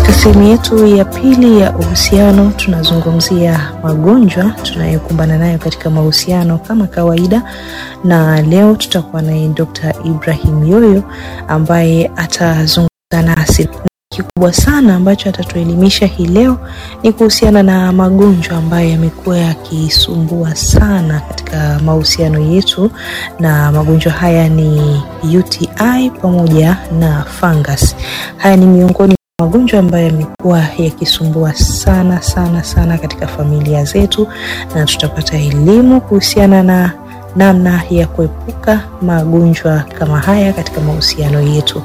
Katika sehemu yetu ya pili ya uhusiano tunazungumzia magonjwa tunayokumbana nayo katika mahusiano kama kawaida, na leo tutakuwa naye Dr. Ibrahim Yoyo ambaye atazungumza nasi kikubwa sana ambacho atatuelimisha hii leo ni kuhusiana na magonjwa ambayo yamekuwa yakisumbua sana katika mahusiano yetu, na magonjwa haya ni UTI pamoja na fungus. Haya ni miongoni mwa magonjwa ambayo yamekuwa yakisumbua sana sana sana katika familia zetu, na tutapata elimu kuhusiana na namna ya kuepuka magonjwa kama haya katika mahusiano yetu.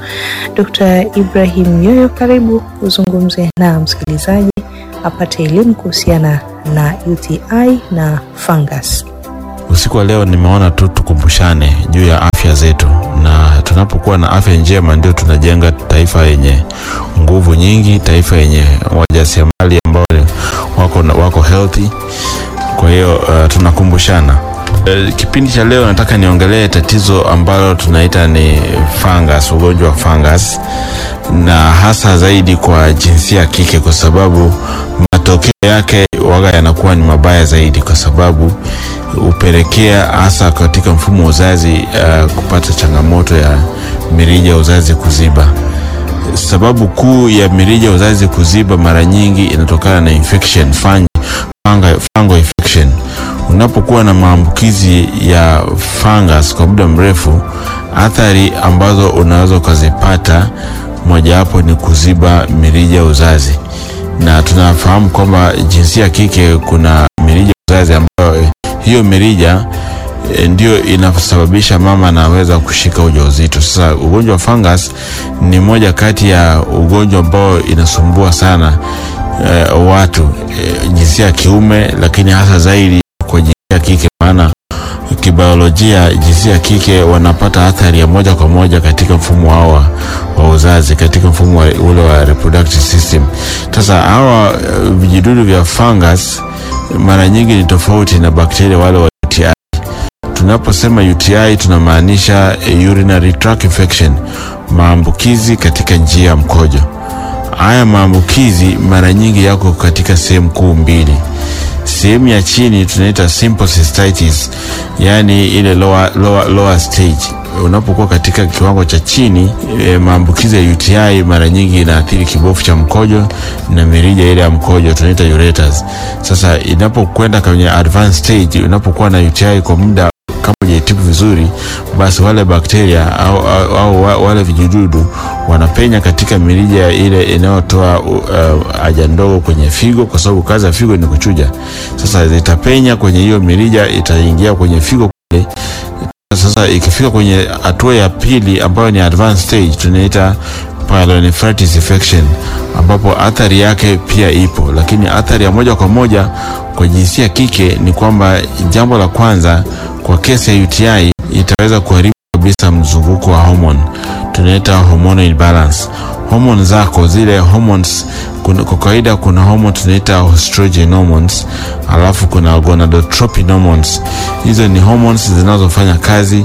Dr. Ibrahim Yoyo, karibu uzungumze na msikilizaji apate elimu kuhusiana na UTI na fungus. Usiku wa leo nimeona tu tukumbushane juu ya afya zetu, na tunapokuwa na afya njema ndio tunajenga taifa yenye nguvu nyingi, taifa yenye wajasiriamali ambao wako, wako healthy. Kwa hiyo uh, tunakumbushana Uh, kipindi cha leo nataka niongelee tatizo ambalo tunaita ni fungus, ugonjwa wa fungus, na hasa zaidi kwa jinsia ya kike, kwa sababu matokeo yake waga yanakuwa ni mabaya zaidi, kwa sababu hupelekea hasa katika mfumo wa uzazi uh, kupata changamoto ya mirija ya uzazi kuziba. Sababu kuu ya mirija ya uzazi kuziba mara nyingi inatokana na infection, fungi, fungal infection Unapokuwa na maambukizi ya fungus kwa muda mrefu, athari ambazo unaweza ukazipata, mojawapo ni kuziba mirija ya uzazi, na tunafahamu kwamba jinsia ya kike kuna mirija ya uzazi ambayo hiyo mirija e, ndio inasababisha mama anaweza kushika ujauzito. Sasa ugonjwa wa fungus ni moja kati ya ugonjwa ambao inasumbua sana e, watu e, jinsia ya kiume, lakini hasa zaidi kwa jinsia ya kike, maana kibiolojia jinsia ya kike wanapata athari ya moja kwa moja katika mfumo wao wa uzazi, katika mfumo wa ule wa reproductive system. Sasa hawa vijidudu vya fungus mara nyingi ni tofauti na bakteria wale wa UTI. Tunaposema UTI tunamaanisha urinary tract infection, maambukizi katika njia ya mkojo. Haya maambukizi mara nyingi yako katika sehemu kuu mbili sehemu ya chini tunaita simple cystitis, yani ile lower, lower, lower stage. Unapokuwa katika kiwango cha chini e, maambukizi ya UTI mara nyingi inaathiri kibofu cha mkojo na mirija ile ya mkojo tunaita ureters. Sasa inapokwenda kwenye advanced stage, unapokuwa na UTI kwa muda kama hujaitibu vizuri, basi wale bakteria au, au, au wale vijidudu wanapenya katika mirija ile inayotoa haja uh, ndogo kwenye figo, kwa sababu kazi ya figo ni kuchuja. Sasa zitapenya kwenye hiyo mirija, itaingia kwenye figo kule. Sasa ikifika kwenye hatua ya pili ambayo ni advanced stage, tunaita pyelonephritis infection, ambapo athari yake pia ipo, lakini athari ya moja kwa moja kwa jinsia kike ni kwamba, jambo la kwanza, kwa kesi ya UTI itaweza kuharibu kabisa mzunguko wa hormone, tunaita hormonal imbalance. Hormone zako zile hormones, kwa kawaida kuna hormone tunaita estrogen hormones, alafu kuna gonadotropin hormones. Hizo ni hormones zinazofanya kazi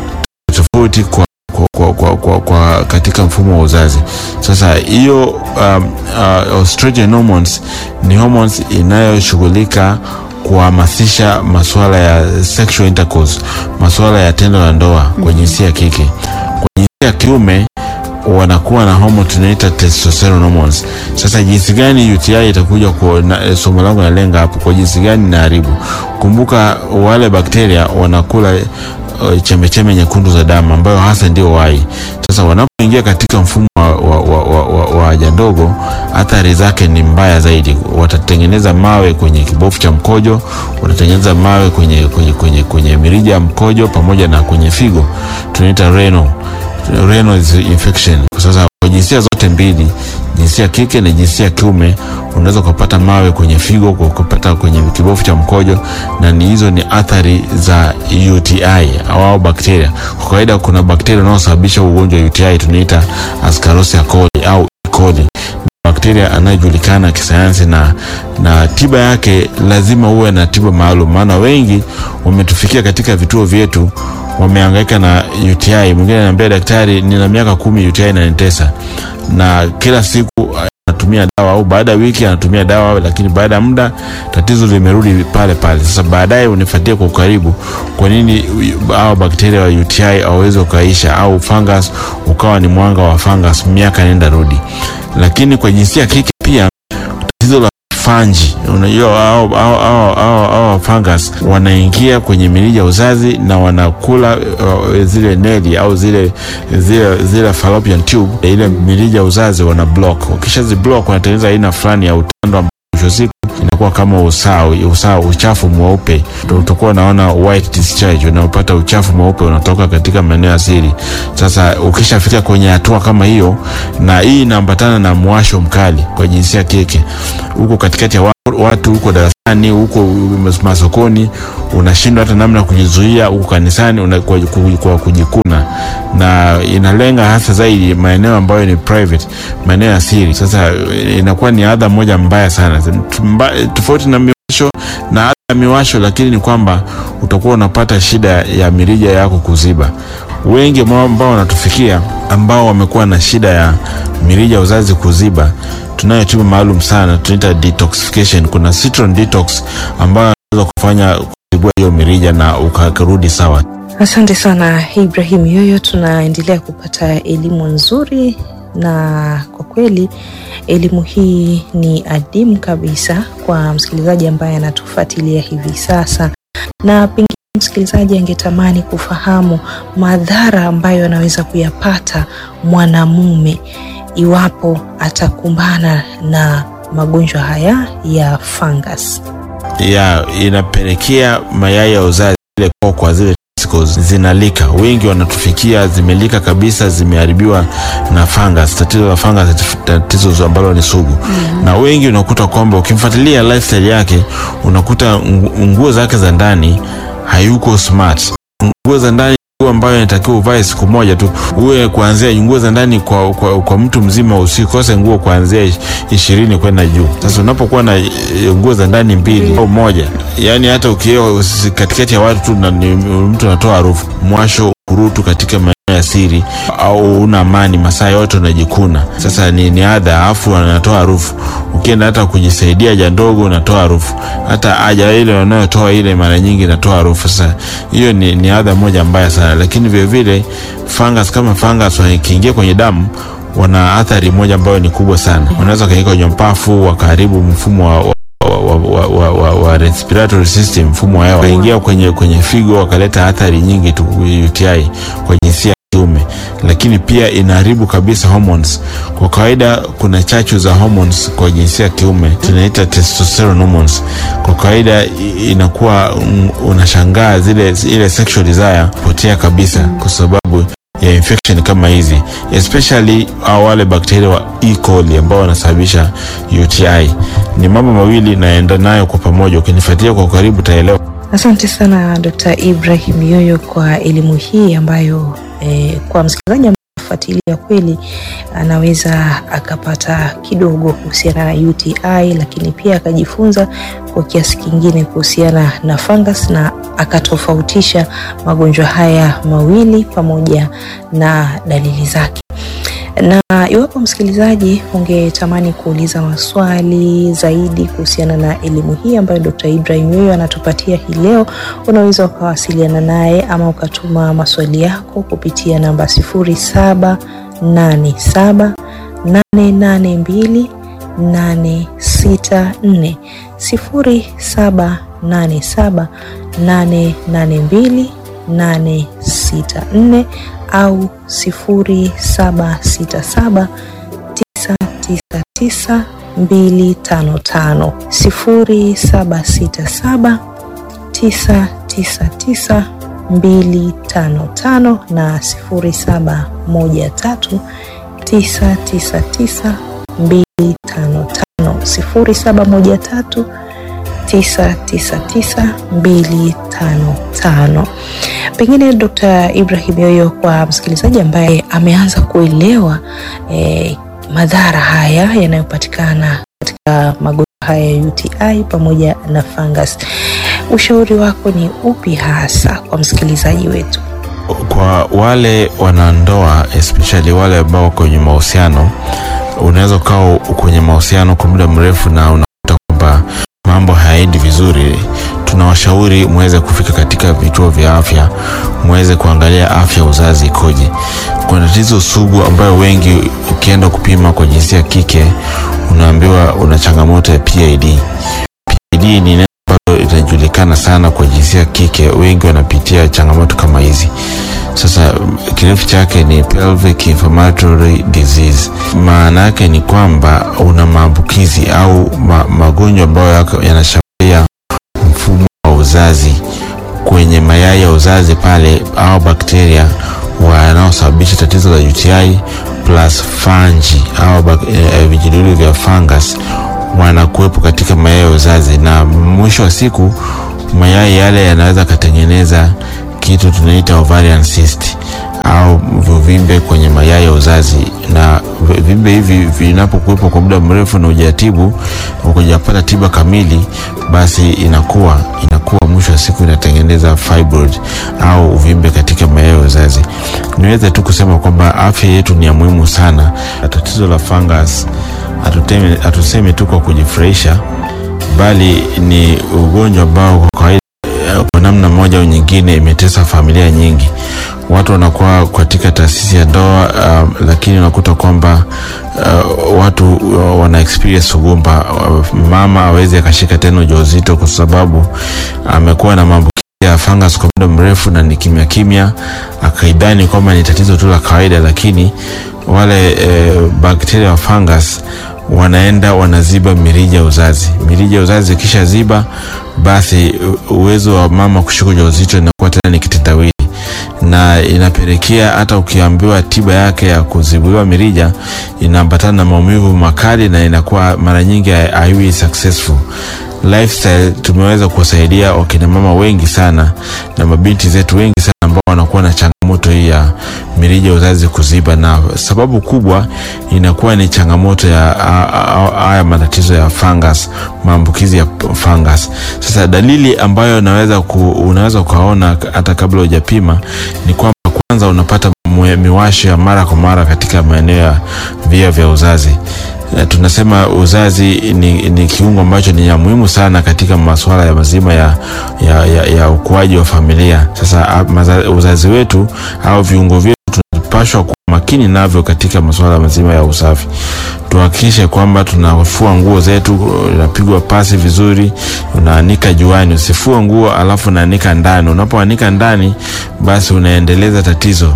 tofauti kwa kwa, kwa, kwa, kwa, kwa katika mfumo wa uzazi. Sasa hiyo um, uh, estrogen hormones ni hormones inayoshughulika kuhamasisha masuala ya sexual intercourse, masuala ya tendo la ndoa kwa jinsia ya kike. Kwa jinsia ya kiume wanakuwa na hormone tunaita testosterone hormones. Sasa jinsi gani UTI itakuja kwa somo langu nalenga hapo, kwa jinsi gani inaharibu. Kumbuka wale bakteria wanakula chembechembe nyekundu za damu ambayo hasa ndio wai. Sasa wanapoingia katika mfumo wa haja ndogo, athari zake ni mbaya zaidi. Watatengeneza mawe kwenye kibofu cha mkojo, watatengeneza mawe kwenye, kwenye, kwenye, kwenye mirija ya mkojo pamoja na kwenye figo, tunaita renal renal infection. Sasa kwa jinsia zote mbili, jinsia kike na jinsia kiume, unaweza kupata mawe kwenye figo, kupata kwenye kibofu cha mkojo, na ni hizo ni athari za UTI au bakteria. Kwa kawaida kuna bakteria wanaosababisha ugonjwa wa UTI tunaita Ascarosia coli au E. coli. bakteria anayejulikana kisayansi na, na tiba yake lazima uwe na tiba maalum, maana wengi wametufikia katika vituo vyetu wamehangaika na UTI. Mwingine ananiambia daktari, nina miaka kumi UTI inanitesa, na kila siku anatumia dawa au baada ya wiki anatumia dawa, lakini baada ya muda tatizo limerudi pale pale. Sasa baadaye unifuatie kwa ukaribu, kwa nini hao bakteria wa UTI hawawezi ukaisha, au fungus ukawa ni mwanga wa fungus miaka nenda rudi. Lakini kwa jinsia ya kike pia tatizo la fanji, unajua hao hao hao hao hao fungus wanaingia kwenye mirija ya uzazi na wanakula uh, zile neli au zile zile zile fallopian tube, ile mirija ya uzazi wana block. Ukishazi block wanatengeneza aina fulani ya utando ambao mwisho siku inakuwa kama usawa usawa, uchafu mweupe, utakuwa unaona white discharge, unapata uchafu mweupe unatoka katika maeneo ya siri. Sasa ukishafika kwenye hatua kama hiyo, na hii inaambatana na mwasho mkali kwa jinsia ya kike, huko katikati ya watu, huko darasani, huko masokoni, unashindwa hata namna ya kujizuia, huko kanisani una, kwa, kwa kujikuna, na inalenga hasa zaidi maeneo ambayo ni private, maeneo ya siri. Sasa inakuwa ni adha moja mbaya sana Mba, tofauti na miwasho na adha ya miwasho, lakini ni kwamba utakuwa unapata shida ya mirija yako kuziba. Wengi ambao wanatufikia ambao wamekuwa na shida ya mirija ya uzazi kuziba, tunayo tiba maalum sana tunaita detoxification. Kuna citron detox ambayo inaweza kufanya kuzibua hiyo mirija na ukarudi sawa. Asante sana Ibrahim Yoyo, tunaendelea kupata elimu nzuri na kwa kweli elimu hii ni adimu kabisa kwa msikilizaji ambaye anatufuatilia hivi sasa, na pengine msikilizaji angetamani kufahamu madhara ambayo anaweza kuyapata mwanamume iwapo atakumbana na magonjwa haya ya fungus. Ya inapelekea mayai ya uzazi ile kokwa zile zinalika. Wengi wanatufikia zimelika kabisa, zimeharibiwa na fungus. Tatizo la fungus, tatizo ambalo ni sugu mm -hmm. Na wengi unakuta kwamba ukimfuatilia lifestyle yake unakuta nguo zake za ndani hayuko smart. Nguo za ndani ambayo inatakiwa uvae siku moja tu, uwe kuanzia nguo za ndani kwa, kwa, kwa mtu mzima, usikose nguo kuanzia ishirini kwenda juu. Sasa unapokuwa na nguo za ndani mbili au moja, yani hata ukiwa katikati ya watu tu na mtu anatoa harufu, mwasho, kurutu katika maeneo ya siri, au una amani masaa yote unajikuna. Sasa ni, ni adha, afu anatoa harufu. Ukienda hata kujisaidia haja ndogo unatoa harufu, hata haja ile unayotoa ile mara nyingi inatoa harufu. Sasa hiyo ni, ni adha moja mbaya sana, lakini vilevile fungus kama fungus wakiingia kwenye damu wana athari moja ambayo ni kubwa sana. Wanaweza kaingia kwenye mpafu wakaharibu mfumo wa, wa wa, wa, wa, wa, wa respiratory system, mfumo wa hewa, wakaingia kwenye, kwenye figo wakaleta athari nyingi tu UTI kwa jinsia ya kiume, lakini pia inaharibu kabisa hormones. Kwa kawaida kuna chachu za hormones kwa jinsia ya kiume tunaita testosterone hormones. Kwa kawaida inakuwa unashangaa zile ile sexual desire potea kabisa kwa sababu ya infection kama hizi especially wale bakteria wa E. coli ambao wanasababisha UTI. Ni mambo mawili naenda nayo kwa pamoja, ukinifuatilia kwa karibu utaelewa. Asante sana Dr. Ibrahim Yoyo kwa elimu hii ambayo eh, kwa msikilizaji fuatilia kweli anaweza akapata kidogo kuhusiana na UTI, lakini pia akajifunza kwa kiasi kingine kuhusiana na fungus na akatofautisha magonjwa haya mawili pamoja na dalili zake. Na iwapo msikilizaji ungetamani kuuliza maswali zaidi kuhusiana na elimu hii ambayo Dr. Ibrahim Yoyo anatupatia hii leo, unaweza ukawasiliana naye ama ukatuma maswali yako kupitia namba 0787 882 864 0787 882 864 au 0767 999 255 0767 999 255 na 0713 999 255 0713 999255. Pengine Dr. Ibrahim Yoyo, kwa msikilizaji ambaye ameanza kuelewa eh, madhara haya yanayopatikana katika magonjwa haya ya UTI pamoja na fungus. Ushauri wako ni upi hasa kwa msikilizaji wetu? Kwa wale wanandoa especially wale ambao kwenye mahusiano, unaweza ukawa kwenye mahusiano kwa muda mrefu na unakuta kwamba mambo hayaendi vizuri, tunawashauri muweze kufika katika vituo vya afya, muweze kuangalia afya uzazi ikoje. Kuna tatizo sugu ambayo wengi ukienda kupima kwa jinsia ya kike unaambiwa una changamoto ya PID. PID ni neno ambalo linajulikana sana kwa jinsia ya kike, wengi wanapitia changamoto kama hizi. Sasa kirefu chake ni pelvic inflammatory disease. Maana yake ni kwamba una maambukizi au ma, magonjwa ambayo yanashambulia mfumo wa uzazi kwenye mayai ya uzazi pale, au bakteria wanaosababisha tatizo la UTI plus fungi au e, vijidudu vya fungus wanakuwepo katika mayai ya uzazi, na mwisho wa siku mayai yale yanaweza katengeneza kitu tunaita ovarian cyst au vivimbe kwenye mayai ya uzazi, na vivimbe hivi vinapokuwepo kwa muda mrefu na hujatibu ukijapata tiba kamili, basi inakuwa inakuwa mwisho wa siku inatengeneza fibroid au uvimbe katika mayai ya uzazi. Niweze tu kusema kwamba afya yetu ni ya muhimu sana. Tatizo la fungus hatusemi tu kwa kujifurahisha, bali ni ugonjwa ambao kwa kawaida kwa namna moja au nyingine imetesa familia nyingi. Watu wanakuwa katika taasisi ya ndoa uh, lakini unakuta kwamba uh, watu uh, wana experience ugumba. Uh, mama awezi akashika tena ujauzito kwa sababu amekuwa na maambukizi ya fungus kwa muda mrefu na ni kimya kimya, akaidhani kwamba ni tatizo tu la kawaida, lakini wale eh, bakteria wa fungus wanaenda wanaziba mirija ya uzazi. Mirija ya uzazi ikisha ziba, basi uwezo wa mama kushika ujauzito inakuwa tena ni kitendawili, na inapelekea hata ukiambiwa tiba yake ya kuzibuliwa mirija inaambatana na maumivu makali, na inakuwa mara nyingi haiwi successful. Lifestyle tumeweza kuwasaidia wakina mama wengi sana na mabinti zetu wengi sana ambao wanakuwa na changamoto hii ya mirija ya uzazi kuziba, na sababu kubwa inakuwa ni changamoto ya haya matatizo ya fungus, maambukizi ya fungus. Sasa dalili ambayo unaweza ku, unaweza ukaona hata kabla hujapima ni kwamba kwanza unapata miwasho ya mara kwa mara katika maeneo ya via vya uzazi. Tunasema uzazi ni, ni kiungo ambacho ni ya muhimu sana katika masuala ya mazima ya, ya, ya, ya ukuaji wa familia. Sasa maza, uzazi wetu au viungo vyetu tunapashwa kuwa makini navyo katika masuala mazima ya usafi. Tuhakikishe kwamba tunafua nguo zetu, inapigwa pasi vizuri, unaanika juani. Usifue nguo alafu unaanika ndani. Unapoanika ndani, basi unaendeleza tatizo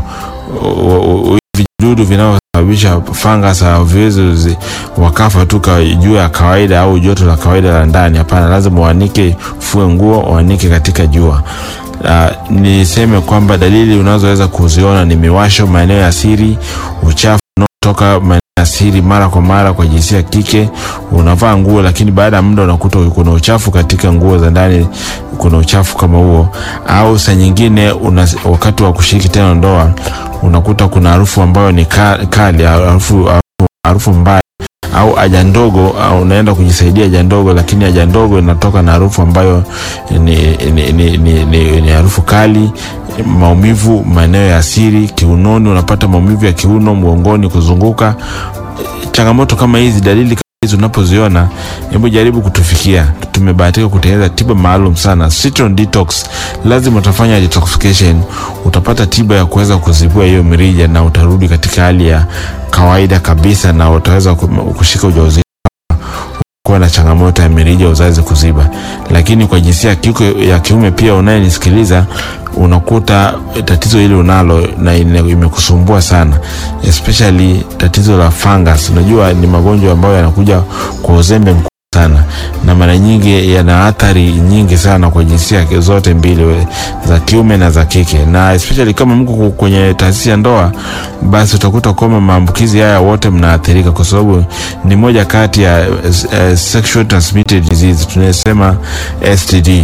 vijidudu vinavyosababisha fungus haviwezi wakafa tu juu ya kawaida au joto la kawaida la ndani. Hapana, lazima uanike, fue nguo, uanike katika jua. Uh, niseme kwamba dalili unazoweza kuziona ni miwasho maeneo ya siri, uchafu unaotoka maeneo ya siri mara kwa mara kwa jinsia kike. Unavaa nguo lakini baada ya muda unakuta kuna uchafu katika nguo za ndani, kuna uchafu kama huo, au saa nyingine una, wakati wa kushiriki tena ndoa unakuta kuna harufu ambayo ni kali, harufu harufu mbaya au haja ndogo, au unaenda kujisaidia haja ndogo, lakini haja ndogo inatoka na harufu ambayo ni, ni, ni, ni, ni, ni harufu kali. Maumivu maeneo ya siri, kiunoni, unapata maumivu ya kiuno, mgongoni, kuzunguka. Changamoto kama hizi, dalili kama hizi unapoziona, hebu jaribu kutufikia. Tumebahatika kutengeneza tiba maalum sana, Citron Detox. Lazima utafanya detoxification, utapata tiba ya kuweza kuzibua hiyo mirija na utarudi katika hali ya kawaida kabisa, na utaweza kushika ujauzito kuwa na changamoto ya mirija ya uzazi kuziba. Lakini kwa jinsia ya kiume pia unayenisikiliza, unakuta tatizo hili unalo na imekusumbua sana, especially tatizo la fungus. Unajua ni magonjwa ambayo yanakuja kwa uzembe mkubwa sana na mara nyingi yana athari nyingi sana kwa jinsia zote mbili za kiume na za kike, na especially kama mko kwenye taasisi ya ndoa, basi utakuta kwamba maambukizi haya wote mnaathirika, kwa sababu ni moja kati ya uh, sexual transmitted disease tunasema STD.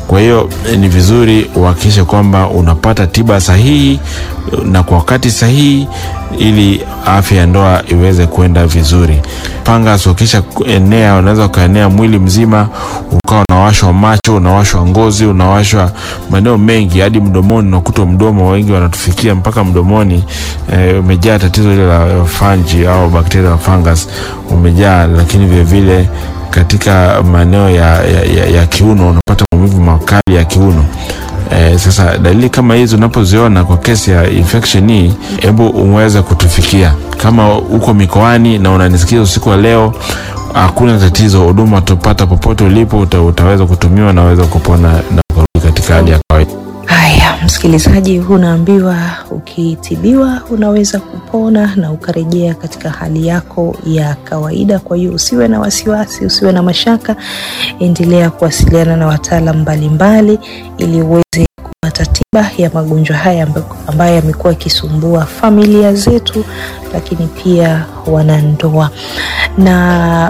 Kwa hiyo ni vizuri uhakikishe kwamba unapata tiba sahihi na kwa wakati sahihi ili afya ya ndoa iweze kwenda vizuri. Fungus ukisha enea, unaweza ukaenea mwili mzima, ukawa unawashwa macho, unawashwa ngozi, unawashwa maeneo mengi hadi mdomoni. Unakuta mdomo, wengi wanatufikia mpaka mdomoni umejaa. E, tatizo hili la fungi au bakteria wa fungus umejaa, lakini vilevile katika maeneo ya, ya, ya, ya kiuno unapata maumivu makali ya kiuno. Eh, sasa dalili kama hizi unapoziona kwa kesi ya infection hii, hebu umeweza kutufikia. Kama uko mikoani na unanisikia usiku wa leo, hakuna tatizo, huduma utapata popote ulipo, uta, utaweza kutumiwa na waweza kupona na kurudi katika hali ya kawaida. Haya, msikilizaji, unaambiwa ukitibiwa unaweza kupona na ukarejea katika hali yako ya kawaida. Kwa hiyo usiwe na wasiwasi, usiwe na mashaka, endelea kuwasiliana na wataalam mbalimbali ili uweze kupata tiba ya magonjwa haya ambayo yamekuwa yakisumbua familia zetu, lakini pia wanandoa. Na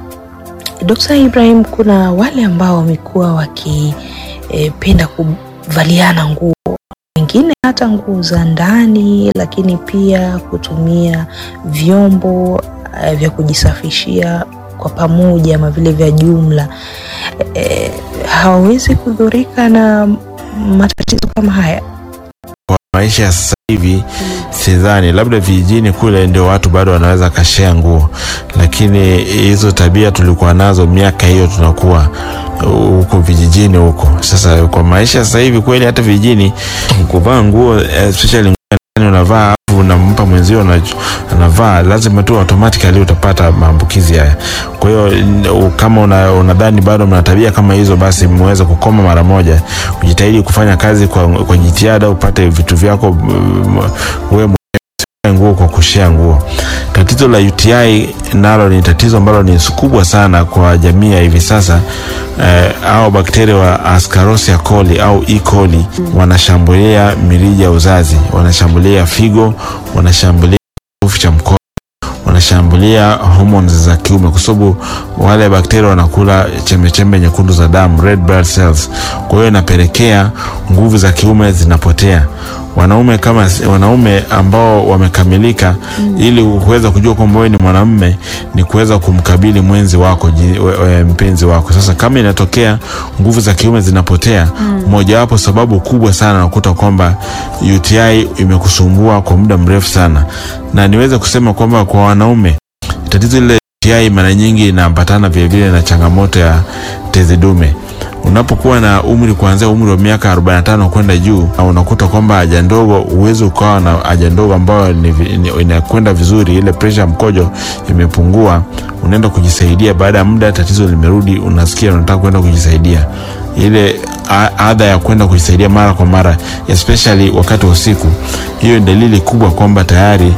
Dr. Ibrahim, kuna wale ambao wamekuwa wakipenda e, valiana nguo wengine hata nguo za ndani, lakini pia kutumia vyombo uh, vya kujisafishia kwa pamoja ama vile vya jumla e, hawawezi kudhurika na matatizo kama haya kwa maisha ya sasa hivi. Sidhani, labda vijijini kule ndio watu bado wanaweza kashea nguo, lakini hizo tabia tulikuwa nazo miaka hiyo tunakuwa huko vijijini huko. Sasa kwa maisha sasa hivi kweli, hata vijijini kuvaa nguo especially unavaa afu unampa mwenzio anavaa, lazima tu automatically utapata maambukizi haya. Kwa hiyo kama unadhani una bado mna tabia kama hizo, basi mweze kukoma mara moja. Ujitahidi kufanya kazi kwa, kwa jitihada, upate vitu vyako wewe nguo kwa kushea nguo. Tatizo la UTI nalo ni tatizo ambalo ni kubwa sana kwa jamii ya hivi sasa. Eh, au bakteria wa Ascarosia coli au E. coli wanashambulia mirija ya uzazi, wanashambulia figo, wanashambulia kifufu cha mkojo, wanashambulia hormones za kiume, kwa sababu wale bakteria wanakula chembechembe nyekundu za damu, red blood cells. Kwa hiyo inapelekea nguvu za kiume zinapotea wanaume kama wanaume ambao wamekamilika mm. ili kuweza kujua kwamba wewe ni mwanamume ni kuweza kumkabili mwenzi wako mpenzi wako. Sasa kama inatokea nguvu za kiume zinapotea, mojawapo mm. sababu kubwa sana nakuta kwamba UTI imekusumbua kwa muda mrefu sana, na niweze kusema kwamba kwa wanaume tatizo ile UTI mara nyingi inaambatana vilevile na changamoto ya tezi dume unapokuwa na umri kuanzia umri wa miaka 45 kwenda juu, na unakuta kwamba haja ndogo, uwezo ukawa na haja ndogo ambayo inakwenda vizuri, ile pressure mkojo imepungua, unaenda kujisaidia. Baada ya muda tatizo limerudi, unasikia unataka kwenda kujisaidia, ile adha ya kwenda kujisaidia mara kwa mara, especially wakati wa usiku, hiyo ni dalili kubwa kwamba tayari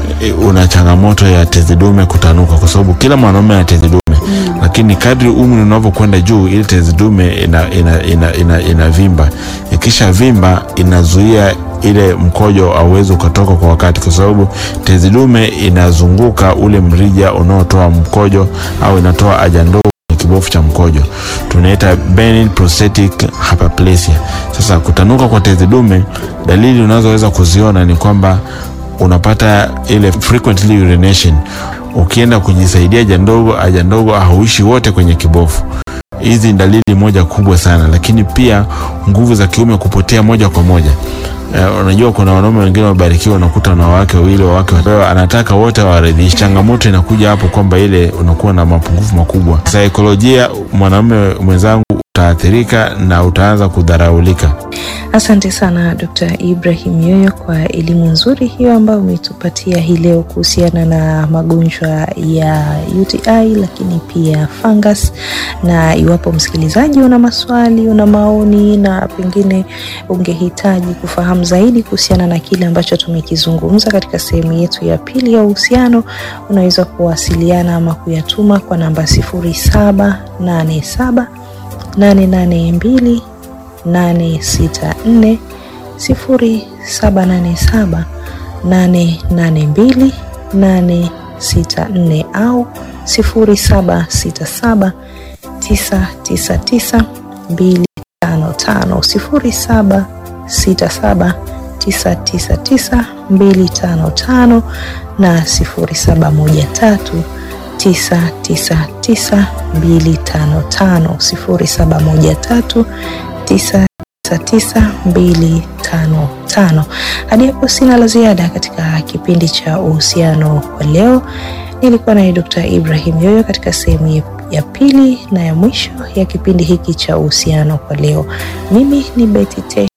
una changamoto ya tezi dume kutanuka, kwa sababu kila mwanaume ana tezi dume mm. Lakini kadri umri unavyokwenda juu, ile tezi dume ina, ina, ina, ina, ina vimba. Ikisha vimba inazuia ile mkojo auwezi ukatoka kwa wakati, kwa sababu tezi dume inazunguka ule mrija unaotoa mkojo au inatoa haja ndogo kibofu cha mkojo, tunaita benign prostatic hyperplasia. Sasa kutanuka kwa tezi dume, dalili unazoweza kuziona ni kwamba unapata ile frequently urination. Ukienda kujisaidia haja ndogo, haja ndogo hauishi wote kwenye kibofu. Hizi ni dalili moja kubwa sana, lakini pia nguvu za kiume kupotea moja kwa moja. Uh, unajua kuna wanaume wengine wabarikiwa, unakuta na wake wawili, wake wao anataka wote waridhishe. Changamoto inakuja hapo kwamba ile unakuwa na mapungufu makubwa saikolojia. Mwanaume mwenzangu utaathirika na utaanza kudharaulika. Asante sana Dr. Ibrahim Yoyo kwa elimu nzuri hiyo ambayo umetupatia hii leo kuhusiana na magonjwa ya UTI lakini pia fungus. Na iwapo msikilizaji una maswali, una maoni na pengine ungehitaji kufahamu zaidi kuhusiana na kile ambacho tumekizungumza katika sehemu yetu ya pili ya uhusiano, unaweza kuwasiliana ama kuyatuma kwa namba sifuri saba nane saba nane nane mbili 864 0787 882 864 au 0767 999 255. sifuri saba sita saba tisa tisa tisa mbili tano tano na sifuri saba moja tatu tisa tisa tisa mbili tano tano sifuri saba moja tatu tisa tisa tisa mbili tano tano. Hadi hapo sina la ziada katika kipindi cha uhusiano kwa leo. Nilikuwa naye Dr. Ibrahim Yoyo katika sehemu ya pili na ya mwisho ya kipindi hiki cha uhusiano kwa leo. Mimi ni Betty Te